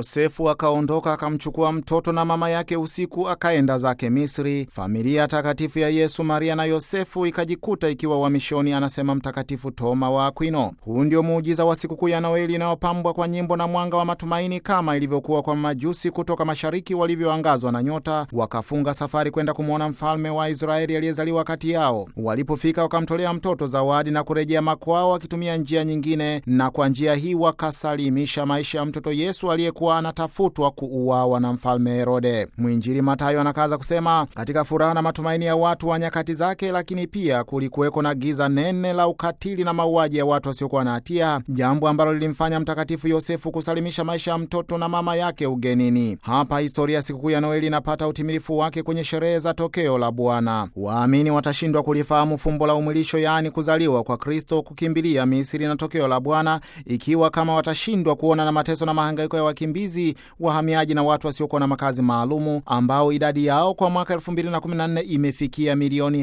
Yosefu akaondoka akamchukua mtoto na mama yake usiku, akaenda zake Misri. Familia takatifu ya Yesu, Maria na Yosefu ikajikuta ikiwa uhamishoni, anasema Mtakatifu Toma wa Akwino. Huu ndio muujiza wa sikukuu ya Noeli inayopambwa kwa nyimbo na mwanga wa matumaini, kama ilivyokuwa kwa majusi kutoka mashariki walivyoangazwa na nyota, wakafunga safari kwenda kumwona mfalme wa Israeli aliyezaliwa kati yao. Walipofika wakamtolea mtoto zawadi na kurejea makwao wakitumia njia nyingine, na kwa njia hii wakasalimisha maisha ya mtoto Yesu aliyekuwa anatafutwa kuuawa na mfalme Herode. Mwinjili Mathayo anakaza kusema, katika furaha na matumaini ya watu wa nyakati zake, lakini pia kulikuweko na giza nene la ukatili na mauaji ya watu wasiokuwa na hatia, jambo ambalo lilimfanya Mtakatifu Yosefu kusalimisha maisha ya mtoto na mama yake ugenini. Hapa historia ya sikukuu ya Noeli inapata utimilifu wake kwenye sherehe za tokeo la Bwana. Waamini watashindwa kulifahamu fumbo la umwilisho, yaani kuzaliwa kwa Kristo, kukimbilia Misri na tokeo la Bwana, ikiwa kama watashindwa kuona na mateso na mahangaiko ya wakimbizi, wahamiaji na watu wasiokuwa na makazi maalumu, ambao idadi yao kwa mwaka 2014 imefikia milioni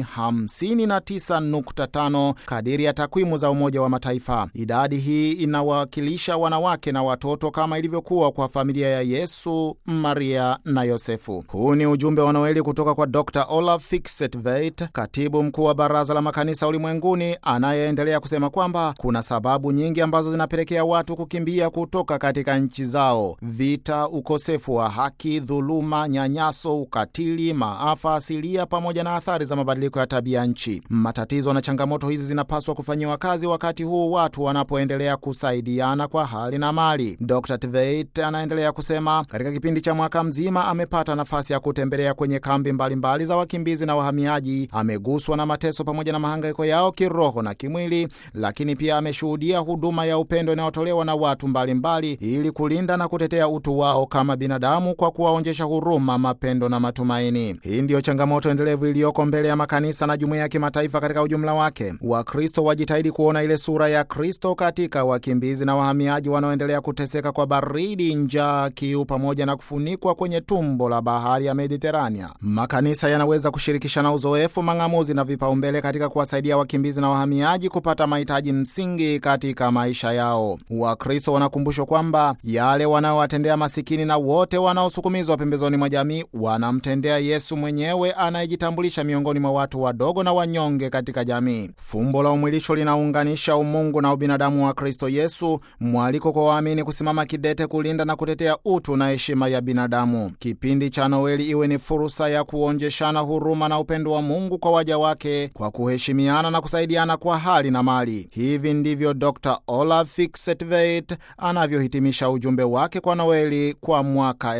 59.5 kadiri ya takwimu za Umoja wa Mataifa. Idadi hii inawakilisha wanawake na watoto kama ilivyokuwa kwa familia ya Yesu, Maria na Yosefu. Huu ni ujumbe wa Noeli kutoka kwa Dr Olaf Fixetveit, katibu mkuu wa Baraza la Makanisa Ulimwenguni, anayeendelea kusema kwamba kuna sababu nyingi ambazo zinapelekea watu kukimbia kutoka katika nchi zao: vita, ukosefu wa haki, dhuluma, nyanyaso, ukatili, maafa asilia, pamoja na athari za mabadiliko ya tabia nchi. Matatizo na changamoto hizi zinapaswa kufanyiwa kazi wakati huu watu wanapoendelea kusaidiana kwa hali na mali. Dr Tveit anaendelea kusema katika kipindi cha mwaka mzima amepata nafasi ya kutembelea kwenye kambi mbalimbali mbali za wakimbizi na wahamiaji. Ameguswa na mateso pamoja na mahangaiko yao kiroho na kimwili, lakini pia ameshuhudia huduma ya upendo inayotolewa na watu mbalimbali mbali, ili kulinda na kutetea utu wao kama binadamu kwa kuwaonyesha huruma, mapendo na matumaini. Hii ndiyo changamoto endelevu iliyoko mbele ya makanisa na jumuiya ya kimataifa katika ujumla wake. Wakristo wajitahidi kuona ile sura ya Kristo katika wakimbizi na wahamiaji wanaoendelea kuteseka kwa baridi, njaa, kiu pamoja na kufunikwa kwenye tumbo la bahari ya Mediterania. Makanisa yanaweza kushirikishana uzoefu, mang'amuzi na vipaumbele katika kuwasaidia wakimbizi na wahamiaji kupata mahitaji msingi katika maisha yao. Wakristo wanakumbushwa kwamba yale wanaowatendea masikini na wote wanaosukumizwa pembezoni mwa jamii wanamtendea Yesu mwenyewe anayejitambulisha miongoni mwa watu wadogo na wanyonge katika jamii. Fumbo la umwilisho linaunganisha umungu na ubinadamu wa Kristo Yesu, mwaliko kwa waamini kusimama kidete kulinda na kutetea utu na heshima ya binadamu. Kipindi cha Noeli iwe ni fursa ya kuonjeshana huruma na upendo wa Mungu kwa waja wake kwa kuheshimiana na kusaidiana kwa hali na mali. Hivi ndivyo Dr Olaf Fixetveit anavyohitimisha ujumbe wake kwa Noeli kwa mwaka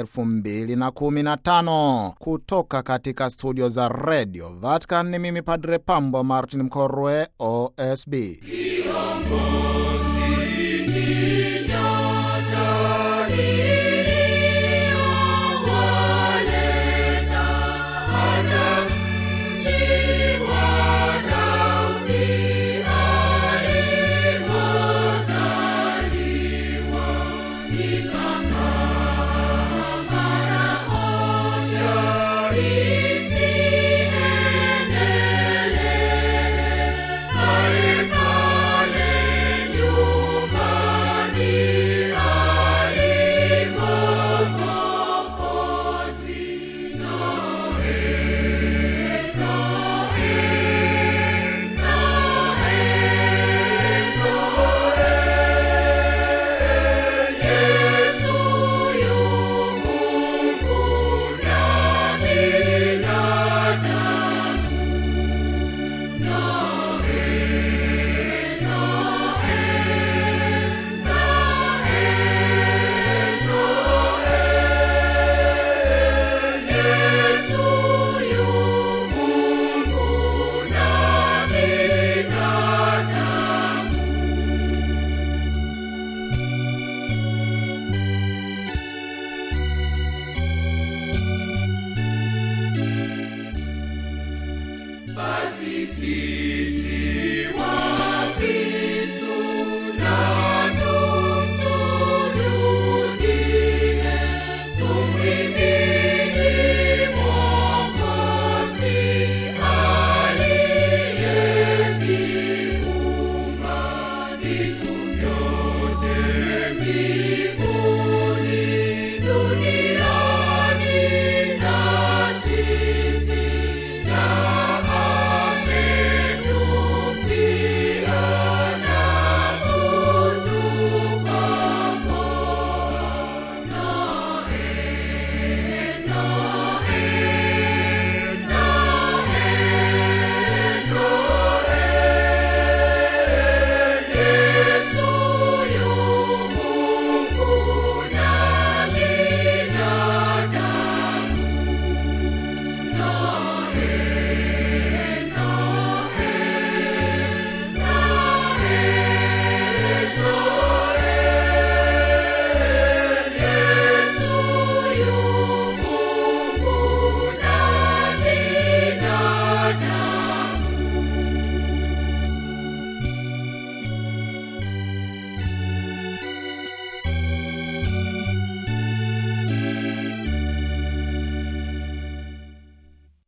2015 kutoka katika studio za Radio Vatican. Ni mimi Padre Pambo Martin Mkorwe, OSB.